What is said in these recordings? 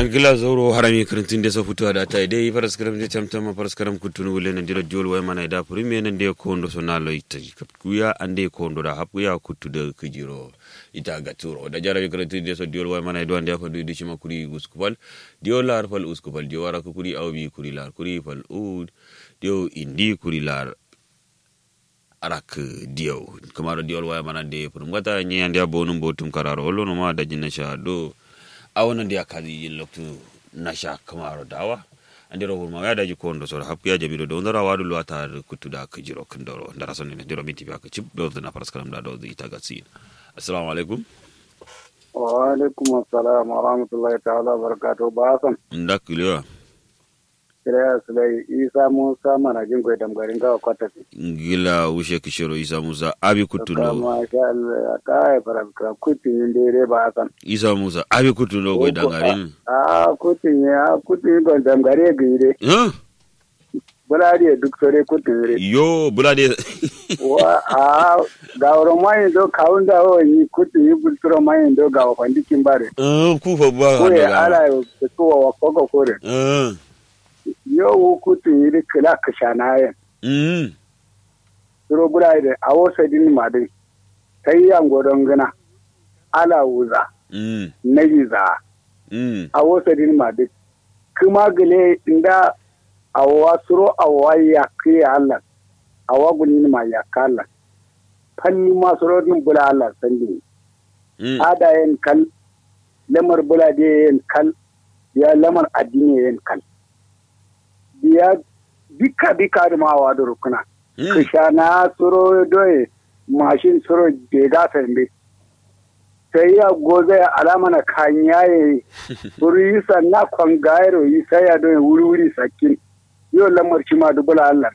gila zoro harami karantin da sa fito da ta dai faras karam da tamtam ma faras karam kutun wule nan dira jol way mana da prime nan de ko ndo so na lo ita kuya ande ko ndo da hapu ya kutu da kijiro ita ga turo da jarabi karantin da so jol way mana do ande fa du di shima kuri uskupal dio lar fal uskupal dio wara ko kuri awbi kuri lar kuri fal ud dio indi kuri lar arak dio kamaro dio way mana de pur ngata nyi ande bonum botum kararo holo no ma da jinna sha do a wannan da ya kazi yin loktu na sha kamaro dawa an dira hurma ya daji ko ndo sora happu ya jabido do ndara wadu lo ata kutu da ka jiro kan doro ndara sonne ne diro miti ka chip do na paras kalam da do ita ga sin assalamu alaikum wa alaikum assalam wa rahmatullahi ta'ala wa barakatuh ba san ndakiliwa kira sulai isa musa mana jin koy dam garin ga kwata ngila ushe kishiro isa musa abi kutu ndo kama sha Allah kai fara kra kutin inde re ba san isa musa abi kutu ndo go dangarin a kutin ya kutin go dam gare gire huh bulari duk sore kutin re yo bulade wa a ga woro mai do kaunda o ni kutin yi bulturo mai do ga wa dikin bare uh ku fa ba ko ya ala yo ko wa koko kore uh yo kutin yi kila kashana yen mm suro buraide a wosa din madin kai yan godon gana ala wuza mm na yiza mm a wosa din madin kuma gele inda a wa suro a wa ya kai Allah a wa gunin ma ya kala fanni ma suro din bula Allah sandi mm ada yen kal lamar bula de yen kal ya lamar addini yen kal biya bika bika da ma wa da rukuna mm kishana suro doye mashin suro je gafar mbe sai ya goza ya alama na kanya ya wuri yi sanna kwan gairo yi sai ya doye wuri wuri sakin yau lamar shi ma dubula Allah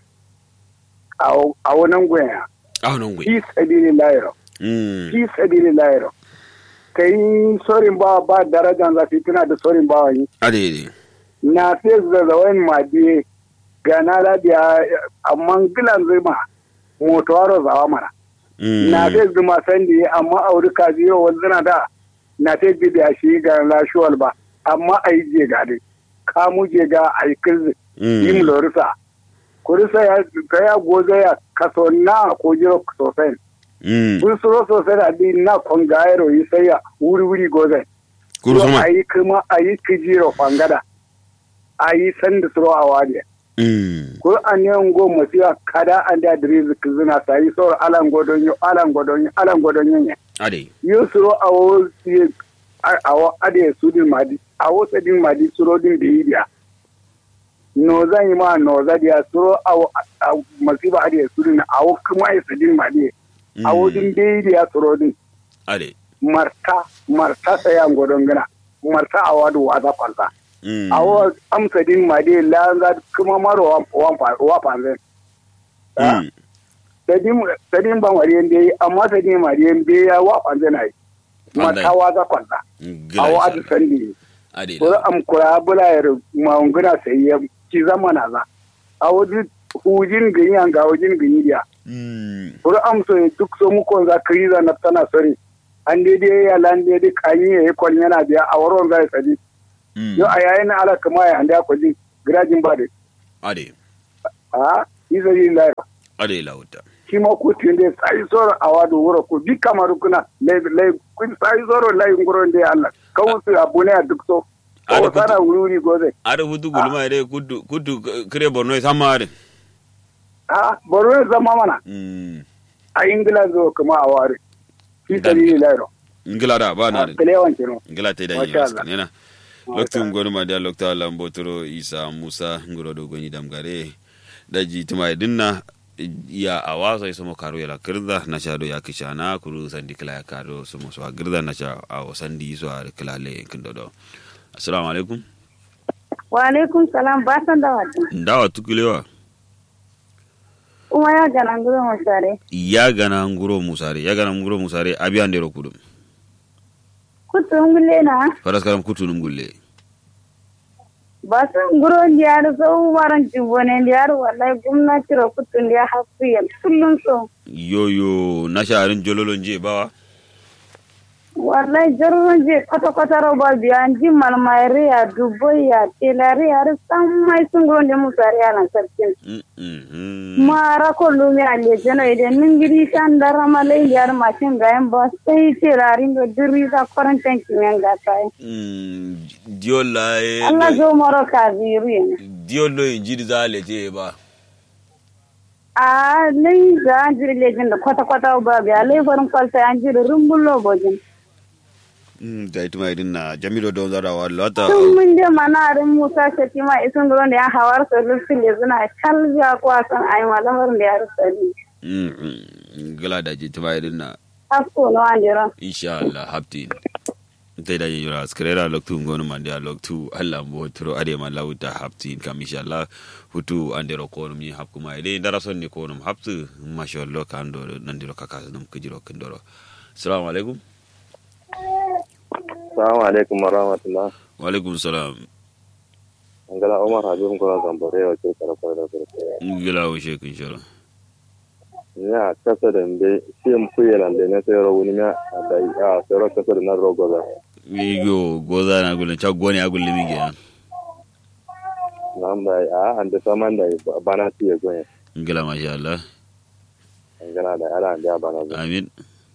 a wannan goya ah non gwe fi sabili layro mm fi sabili layro kai sorin ba ba darajan zafi tuna da sorin ba wani ade na sai zazzawain madiye ga na labiya amma gilan zuma motowaro zawa mana mm na sai zuma sandi amma auri kaji yau wanzu na da na sai gidi a shi ga lashuwal ba amma a yi je ga dai kamu je ga a yi kirzi yi mu lorisa kurisa ya ka ya goza ya kaso na ko jiro sosai mm kun suro sosai da di na kon gairo yi sai ya wuri wuri goza kuru sama a yi kuma a yi kijiro fangada a yi sanda suro a wadiya mm ko an yi ngo masiya kada an da diriz kizina sa yi soro alan godonyo alan godonyo alan godonyo ne ade yo soro awo siye awo ade sudin madi awo sadin madi suro din da yidiya no zan yi ma no za dia suro awo masiba ade sudin awo kuma ya sadin madi awo din da yidiya suro din ade marta marta sayan godon gana marta awadu wa za kwalta mm awo amsa din ma dai la za kuma maro wan wa panzen mm sadin sadin ban wari yende amma sadin ma dai be ya wa panzen ai mata wa za kwanta awo adu sandi ade ko am kura bula yar ma unguna sai ya ki zamana za awo di hujin ganyan ga hujin ganyi dia mm ko am so duk so mu ko za kriza na tana sori an dai dai ya lan dai dai kanyi ya kwal yana biya a waron zai sadi mm yo a yayin ala kama ya handa ko jin girajin ba da ade a izari lai ade lauta shi ma ku tinde sai soro a wadu wuro ku bi kamaru kuna lai lai kun sai soro lai ngoro nde Allah kawu su abune a duk so Ada ko kutu- sana wuri goze ada hutu gulma ade kudu kudu kire borno sama ade a boro ya zama mana mm a ingila zo kuma a ware fi Dan- sabili lai ro ngila da ba na a de kalewan kino ngila te da Masha yi Allah. nena loktu ngonu ma dia lokta lambotoro isa musa ngoro do goni damgare daji tuma dinna ya awasa isomo karo yala kirda na shado ya kishana kuru sandi kila ya karo somo so girda na sha awo sandi so ar kila le kindodo assalamu alaikum Wa alaikum salam ba san da wata. ndawa tukulewa Kuma ya gana nguro musare. ya gana nguro musare ya gana nguro musare abi andero kudum Kutu ngule na. faras karam kutunum gulle Ba san nguro ndiyar so waran jibone ndiyar wallahi gwamnati ro kutu ndiya hafiya kullum so. yoyo na sharin jololon je bawa wallahi jarron je kwata kwata roba biya ji malmayri ya dubai ya telari ya san mai sun gonde musari ya lan sarkin Mm, mm, mm. mara ko lumi a lejeno idan nin gidi kan dara malai yar mashin gayan ba sai telarin do diri ka kwarantan kimen ga sai Mm, diol la e Allah zo maro ka ziri ne diol lo injiri za le je ba a lai ga an jiri lejin da kwata kwata ba biya lai farin kwalta an jiri rumbullo bojin Mm, da ita mai dinna jamilo don zara wa lata tun mun je mana rin musa shati ma isun gurin da ya hawar su rufin da suna calbiya ko a san ayi malamarin da ya rusa ni Mm, mm, gala da ji ta mai dinna hasko na wandira insha Allah hapti tai da yura skrera loktu ngonu mande a loktu Allah mbo tro ade ma lawta hapti kam insha Allah hutu ande ro ko mi hap kuma ide dara son ni ko num haptu masha Allah ka ando nandiro kaka num kujiro kindoro assalamu alaikum Assalamu alaikum wa rahmatullah. wa alaikum salam Angala Umar Habib Ngola Gambare wa ce karfa da karfa. gila wo sheku insha Allah Ya kasa da mbe shi mu kuye lan da ne sai ro wuni ma da a sai ro kasa da nan rogo da. yo goza na gulen cha goni agul limi ge Nan ba a an da saman da bana ti ya goye. gila masha Allah Angala da ala an da bana zo. amin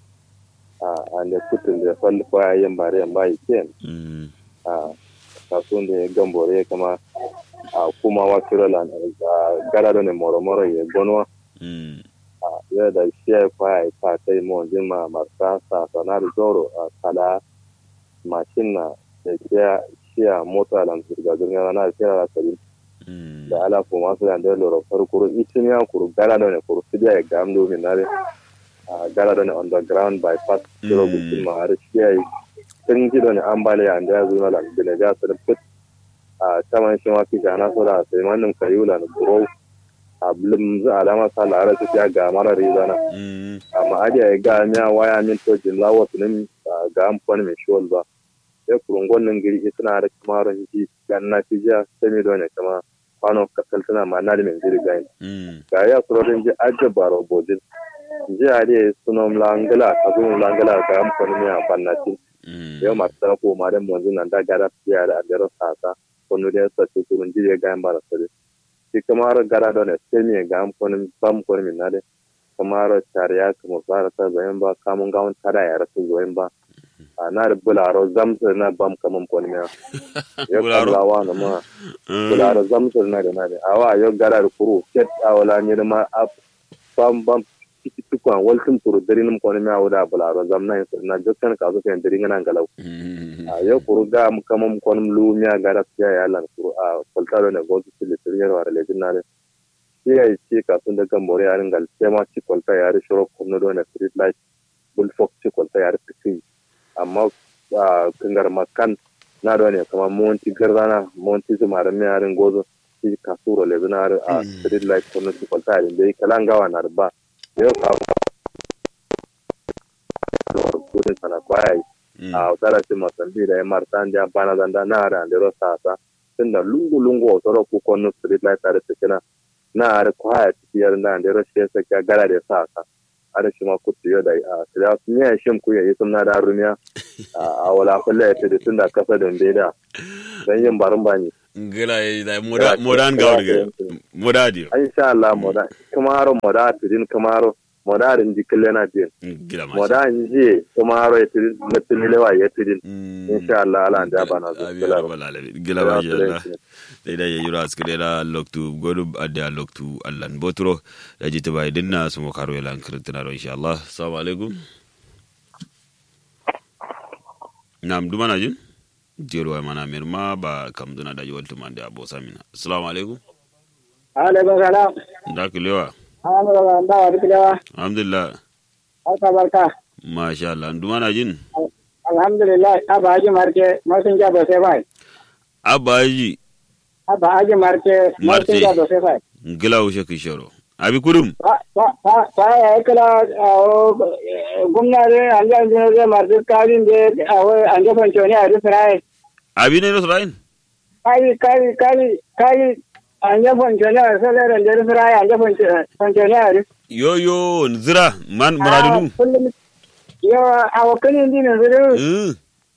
A an da kutun da fal fa yin bare yan bai ken. Mm, A kasun da gambore kama a kuma wa kira lan gara da ne moro moro ya gonwa. mm, ya da shi ya kwaya ta kai mu jima marsa sa sanar zoro a kala mashin na da shi shi a mota lan zirga zirga na kira da sabi mm, da ala ko masu da da loro farko isin ya kuru gara da ne kuru su ya ga amdo min nare a gara da ne underground bypass kiro Mm. gudun ma har shi ya yi sun ji da ne ambaliya da ya zo na lan da ga su da fit a taman shi ma kija na so da sai manin kayula na buro a blum za alama sa lara su ya ga mara rizana mm, amma adiya ya ga miya waya min to jin lawa tunin ga amfani mai shiwal ba sai kurungon nan giri suna da kamaron ji gan na fi jiya sami da ne kama kwano kasal tana ma na da mai giri gani mm, ga ya surorin ji ajiye baro bodin ji adiya sunom langala ka zo langala ga amfani mai amfani mm, yau masu tara ko ma dan monzin nan da gara fiya da adero sasa kono da sa ce kurun ji ya ga bara sare shi kamar gara da ne sai me ga amfani bam ko min na de kamar tariya kuma fara ta zayen ba kamun gawon tada ya rasu zayen ba a na da bularo zamsar na bam kaman ko min ya Bularo. kallawa na ma mm, bularo zamsar na da na de awa yau gara da kuru ket awala ne da ma ap bam bam tiki tukwan waltin turu darinum ko min awda bularo zamna na jokkan ka zo kan darin nan galau mm, a yau kuru ga mu kama mu konum lumiya ga da fiya ya lan kuru a kultaro ne go su le tiriyar wa le dinare shi ya ci ka sun daga more ya ringal sai ma ci kulta ya ri shiro kuma do na street light bull fox ci kulta ya ri tiki amma a kangar makan na do ne kama monti gardana monti su mara mi yarin gozo shi ka suro le dinare a street light kuma ci kulta ya ri kalangawa na ba yau ka kudin sana kwaya mm, a utara ti masambi da yamar tanja bana zanda na ara ndero sasa tunda lungu lungu otoro ku kono street light are tekena na are quiet tiyar na ndero shesa kya gara de sasa are shima kutu yo da a tira nya shim ku ya yisum na da rumiya a wala kulle ta da tunda kasa da mbeda dan yin barin bani gila yi da moda modan gawar ga moda dio insha Allah moda kamaro moda tidin kamaro moda rin dikle na din gila ma moda nje kamaro ya tidin na tinilewa ya tidin insha Allah ala nda bana zo abi rabbal alamin gila ma sha Allah dai da yayi ras kire da loktu godu adda loktu Allah botro da jita bai dinna su mo karo yalan kirtina ro insha Allah assalamu alaikum nam dumana jin jero ay mana mir ma ba kam duna da yoltu mande abo samina assalamu alaikum alaikum salam da kilewa alhamdulillah da wa kilewa alhamdulillah barka barka masha Allah dumana jin alhamdulillah aba aji marke masun ja ba sai bai abaji aba aji marke masun ja ba sai bai gila ushe kishoro abi kurum fa fa fa ya kala gumnare anja anja marke kalin de awo anja fanchoni a risrai abi ne no srain kai kai kai kai anja fanchoni a salere anja risrai anja fanchoni a ris yo yo nzira man muradu kullum yawa a wakanin dinin su eh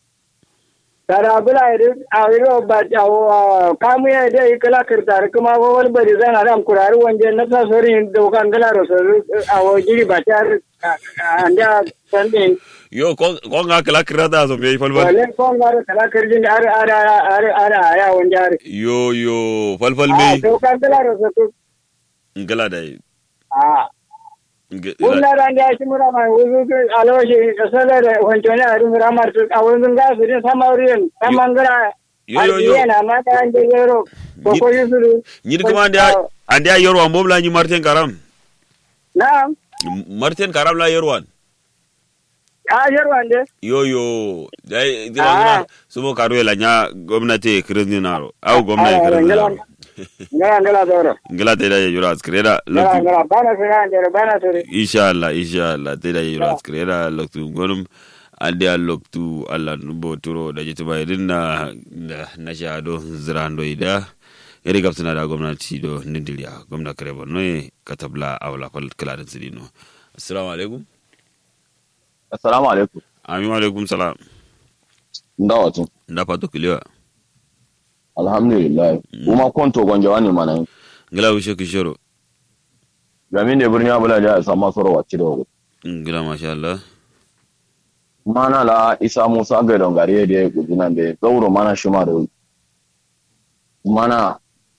tara bula iri a iri ba a kamu ya da yi kala kirtar kuma wani bari zan adam kurari wanje na sa sori da kan gala rosa a wajiri ba ta anda sandin yo ko ko nga kala kirada so me falfal wale kon gara kala kirjin are are are are are wanje are yo yo falfal a me to kan gala rosa to ngala dai a Nge- Wula ran ya shi mura mai wuzu aloshi kasala da wancone a rumura martu a wuzun gasu din samariyan samangara Yo, yo, yo. na mata an je yero ko ko yusuru nyir kuma ande ande a yorwan bom la nyi martin karam na'am martin karam la yorwan a yerwan de yo yo dai Ah. dira sumo karu la nya gwamnati kirin naro au gwamnati Ah, kirin ngala- naro ngala ngala doro ngala te da yoro askreda ngala loktu ngala bana sira ndere bana sori inshallah inshallah te da yoro askreda loktu gonum ande a loktu allah numbo turo da jituma irin na na- na shado zirando ida iri gabsana da gwamnati do nindiriya gwamna kare borno e katabla awla fal kala da sidino assalamu alaikum Assalamu alaikum. amin wa alaikum salam Nda watu. nda pato kiliwa Alhamdulillah. Kuma konto gwanja wani mana yi. ngila wishe kishoro Gami ne birni abula da ya samu soro wacce da wuri. ngila masha Allah Mana la isa musa ga don gari da ya guji nan da zauro mana shi ma da wuri. Mana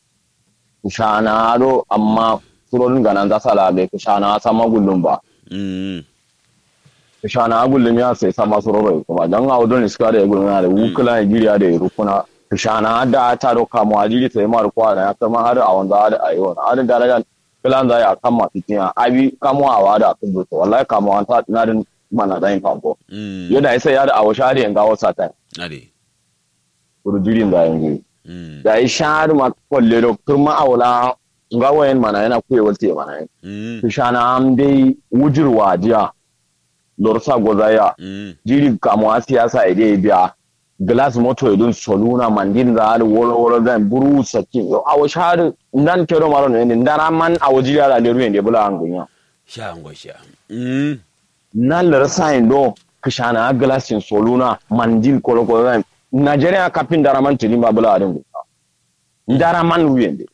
kushana ado amma surorin ganan za sala bai kushana sama gullum ba. mm Kushana gullum ya sai sama sororo kuma don a wadon iska da ya gullum da wukula Nigeria da ya rukuna. Kushana da ta doka mu ajiri sai ma rukwa da ya kama har a wanda da ayi wani. Adin darajan filan za ya kama fitin abi kamuwa da kun zo wallahi kamuwa ta na din mana da yin famfo. mm Yadda ya sai ya da awo shari yanga wasa ta. ade Kurjirin da yanzu. mm Da yi shari ma kwalle da kurma awula nga wayan mana yana kuye walte mana yin. mm Kushana am dai wujirwa jiya. Lorsa gozaya. mm jiri kamuwa siyasa ide biya glass moto idun soluna mandin za har wolo wolo zan buru sakin yo awo shar ndan kero maro ne ndara man awo jiri ala leru ne bula angunya sha ngo sha mm nan lar sign do kishana glass in soluna mandin kolo kolo zan Nigeria kapin dara man tiri ma bula adin ndara man wuyende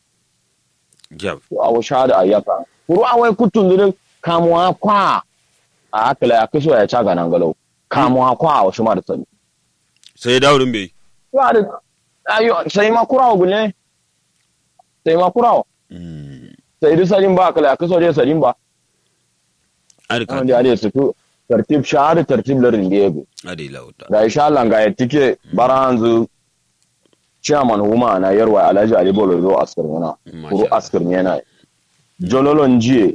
jab awo shar ayaka kuru awai kutun dure kamuwa kwa a akala ya kisho ya caga nan galau kamuwa kwa awo shi ma da sani sai dawudin bai Claro, ayo sai ma kurawo gune sai ma kurawo mm sai du sarin ba kala ka so dai sarin ba ade ka an da dai su tu tartib shahar tartib larin da yego ade lauta da insha Allah ga yatike baranzu chairman huma na yarwa Alhaji Ali Bolo zo askar yana kuru Masha askar yana jololon jiye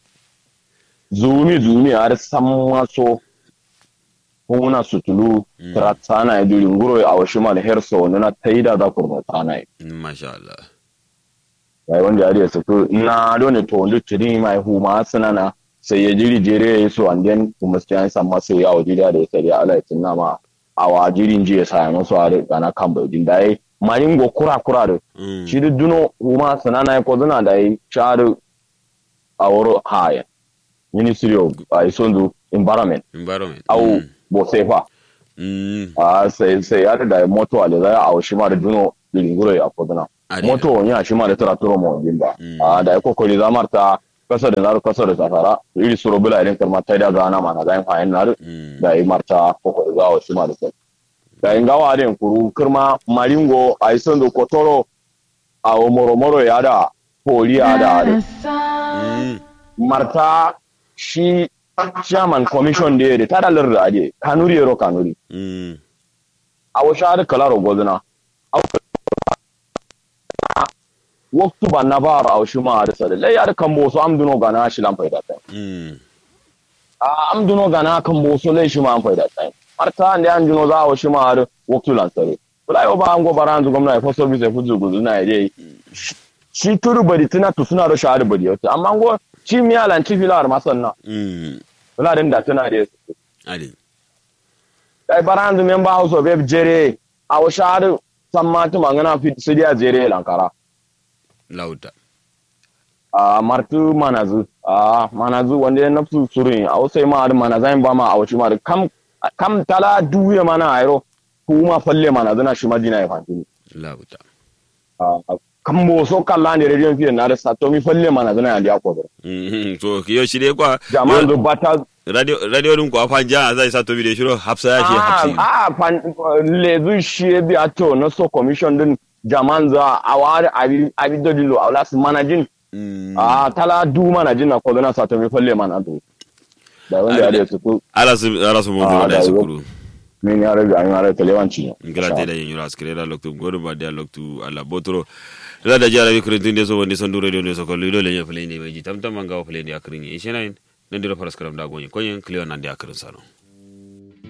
zumi zumi har san maso kuna sutulu Mm. tratsana ya duri nguro a washimal herso na taida da kurma tana masha Allah yayi wanda ya da su na dole to wanda tiri mai huma sanana sai ya jiri jere ya so and then kuma sai an samu sai ya waje da ya sai Allah ya tunna ma a wajirin je ya sa musu a da na kan bai din dai marin go kura kura da mm shi da duno huma sanana ya ko zuna da yi sharu a woro haya ministry of uh, isondu environment environment au bo sefa mm a sai sai ya da moto ale za a shi ma da duno linguro ya ko zuna ade moto ya shi ma da tara turo mo dimba Mm. a da ko ko za marta kasa da naru kasa da safara iri suro bula irin karma ta da gana mana da fa naru mm da yi marta ko ko za wa shi ma da sai da in gawa den kuru kirma maringo a ison do kotoro a o moro moro ya da poli ya da mm marta shi chairman commission da ya ta da lar da ade kanuri ro kanuri mm a wa shahar kalaro gozuna waktu ban na bara a shi ma da sare lai ya da kan boso am duno gana shi lan faida tai mm a am duno gana kan boso lai shi ma an faida tai marta ande an duno za a shi ma da waktu lan sare kula yo ba an go baran zu gwamnati for service e fuzu guzu na ide shi turu bari tuna to suna da shahar bari yau amma go shi mi alan ci filar masanna mm kula din da tuna da ade dai baran zu member house of rep jere a wa shahar san ma tuma ngana fi sidiya jere lankara lauta a martu manazu a manazu wanda ya nafsu surin a wasu ma da manazan ba ma a wace ma da kam kam tala duye mana ayro kuma falle manazu na shi madina ya fantini labuta kan bo so kala ne rediyon fiye na da sato mi falle manazu na ya ko Mhm, to yo shi dai kwa jama'an da bata radio radio din kwa fanja zai sa to bi da shiro hafsa ya shi hafsi a fan lezu shi bi ato na so commission din jama'an za a wari abi abi dodilo a wala su manajin Mm. a tala du manajin na ko na sato mi falle manazu da wanda ya da su ko ala su ala su mo Ah, da da su wo- kuru min ya raga an yara telewanci ngala de da yin yura skre da loktu godo ba da loktu ala botoro la da jara bi kurin de so woni son duro de so ko lido le ye play ne beji tam tam manga o play ne akrin yi shenain nan diro faras karam da gonyi konyen clear nan de akrin sano